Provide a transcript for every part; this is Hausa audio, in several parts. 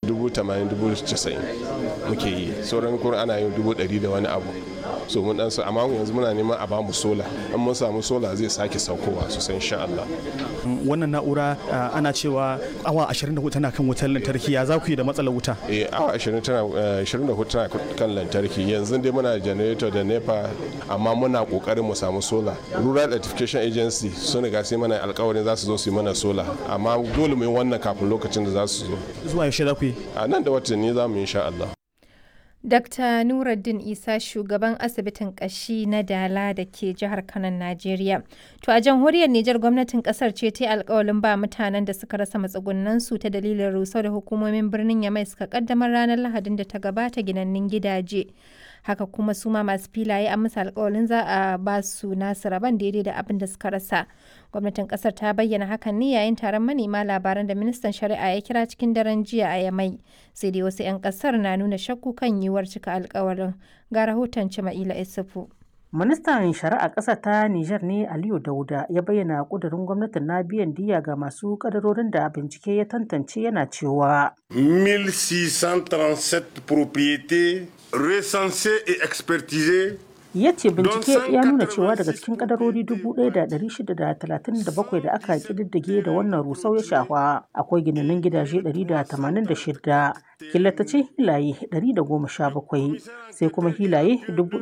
dubu tamanin dubu casa'in muke yi sauran kuma ana yin dubu ɗari da wani abu so mun dan amma yanzu muna neman a bamu sola in mun samu sola zai sake saukowa sosai insha Allah wannan na'ura ana cewa awa 24 tana kan wutar lantarki ya za ku yi da matsalar wuta eh awa 20 tana 24 tana kan lantarki yanzu dai muna generator da nepa amma muna kokarin mu samu sola rural electrification agency sun riga sai mana alkawarin za su zo su yi mana sola amma dole mu yi wannan kafin lokacin da za su zo zuwa yaushe za ku yi a nan da watanni za mu yi insha Allah Dr. Nuruddin Isa shugaban asibitin kashi na Dala da ke jihar Kano, Najeriya. To a jamhuriyar Nijar gwamnatin kasar ce ta yi alkawalin ba mutanen da suka rasa matsugunansu ta dalilin rusau da hukumomin birnin Yamai suka kaddamar ranar Lahadin da ta gabata ginannin gidaje. Haka kuma su ma masu filaye an musu alkawalin za a ba su nasu rabon daidai da abin da suka rasa. Gwamnatin kasar ta bayyana hakan ne yayin taron manema labaran da ministan shari'a ya kira cikin daren jiya a Yamai. Sai dai wasu 'yan kasar na nuna shakku kan yiwuwar cika alkawarin. Ga rahoton Cima'ila Isufu. Ministan Shari'a ƙasa ta Nijar ne Aliyu Dauda ya bayyana ƙudurin gwamnatin na biyan diya ga masu kadarorin da bincike ya tantance yana cewa. 1637 propriétés recensées et expertisées ya ce bincike ya nuna cewa daga cikin kadarori 1,637 da aka kididdige da wannan rusau ya shafa akwai ginanin gidaje 186 killatacin hilaye 117 sai kuma hilaye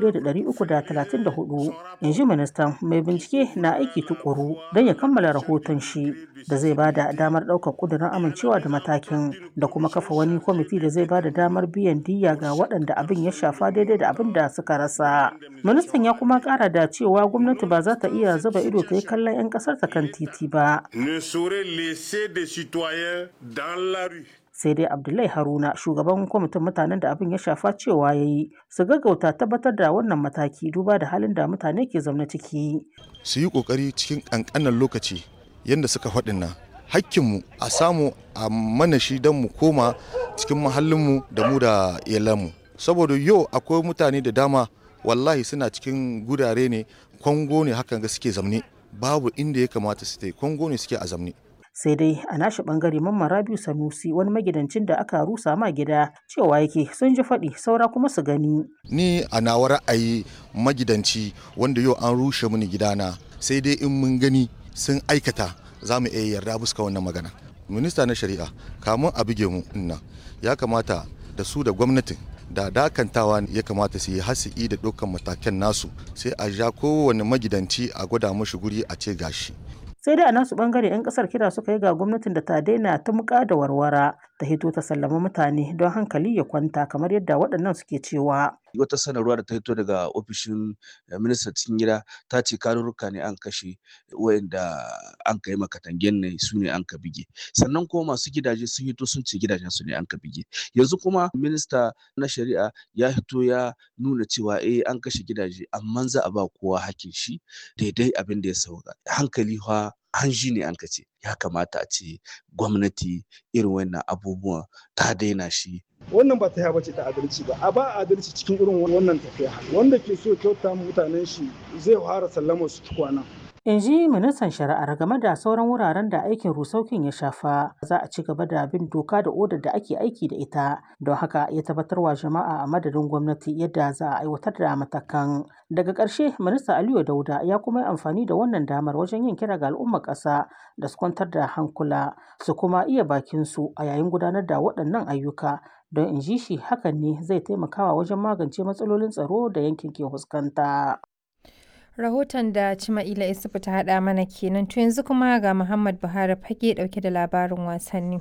1,334 in ji ministan mai bincike na aiki tukuru don ya kammala rahoton shi da zai ba da damar ɗaukar ƙudurin amincewa da matakin da kuma kafa wani kwamiti da zai ba da damar biyan diya ga waɗanda abin ya shafa daidai da abin da suka rasa ministan ya kuma kara da cewa gwamnati ba za ta iya zuba ido ta yi kallon 'yan kasar ta kan titi ba sai dai abdullahi haruna shugaban kwamitin mutanen da abin ya shafa cewa ya yi su gaggauta tabbatar da wannan mataki duba da halin da mutane ke zaune ciki su yi kokari cikin kankanan lokaci yadda suka faɗin nan hakkinmu a samu a mana shi don mu koma cikin mahallinmu da mu da iyalanmu saboda yau akwai mutane da dama wallahi suna cikin gurare ne kwango ne hakan ga suke zamne babu inda ya kamata su tai kwango ne suke a zamne sai dai a nashi bangare mamman rabiu sanusi wani magidancin da aka rusa ma gida cewa yake sun ji faɗi saura kuma su gani ni a nawa ra'ayi magidanci wanda yau an rushe mini gidana sai dai in mun gani sun aikata za mu iya yarda buska wannan magana minista na shari'a kamun a buge mu inna ya kamata da su da gwamnatin da dakantawa ya kamata su yi hasi'i da dukkan matakan nasu sai a ja kowane magidanci a gwada mashi guri a ce gashi sai dai a nasu bangare 'yan kasar kira suka yi ga gwamnatin da ta daina ta muka da warwara ta hito ta sallama mutane don hankali ya kwanta kamar yadda waɗannan suke cewa wata sanarwa da ta hito daga ofishin ministan cikin gida ta ce karurruka ne an kashe wayanda an kai makatangen ne su ne an ka bige sannan kuma masu gidaje sun hito sun ce gidajen su ne an ka bige yanzu kuma minista na shari'a ya hito ya nuna cewa eh an kashe gidaje amma za a ba kowa hakin shi daidai abin da ya sauka hankali fa hanji ne an ka ce ya kamata a ce gwamnati irin wannan abubuwan ta daina shi wannan ba ta bace ta adalci ba a ba adalci cikin irin wannan tafiya wanda ke so kyauta mutanen shi zai fara sallama su kwana in ji ministan shari'ar game da sauran wuraren da aikin rusaukin ya shafa za a ci gaba da bin doka da odar da ake aiki da ita don haka ya tabbatar wa jama'a a madadin gwamnati yadda za a aiwatar da matakan daga ƙarshe minista aliyu dauda ya kuma yi amfani da wannan damar wajen yin kira ga al'ummar ƙasa da su kwantar da hankula su kuma iya bakin su a yayin gudanar da waɗannan ayyuka don in ji shi hakan ne zai taimakawa wajen magance matsalolin tsaro da yankin ke fuskanta. Rahoton da Cima'ila Isufu ta haɗa mana kenan to yanzu kuma ga Muhammad Buhari fage ɗauke da labarin wasanni.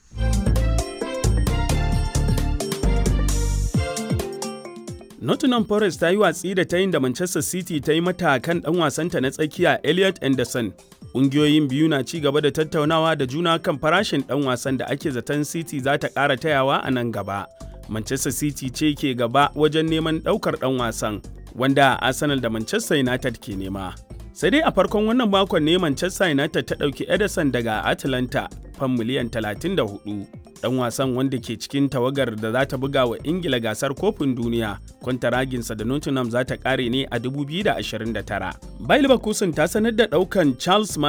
Nottingham Forest ta yi watsi da ta yin da Manchester City ta yi mata kan ɗan wasanta na tsakiya Elliot Anderson. Ƙungiyoyin biyu na ci gaba da tattaunawa da juna kan farashin ɗan wasan da ake zaton City za ta ƙara tayawa a nan gaba. Manchester City ce ke gaba wajen neman ɗaukar ɗan wasan. wanda Arsenal da Manchester United ke nema. Sai dai a farkon wannan makon ne Manchester United ta ɗauki Ederson daga Atlanta fan miliyan 34. Ɗan wasan wanda ke cikin tawagar da za ta buga wa Ingila gasar kofin duniya, kwantaraginsa da Nottingham za ta ƙare ne a 2029. Bayer Leverkusen ta sanar da ɗaukan Charles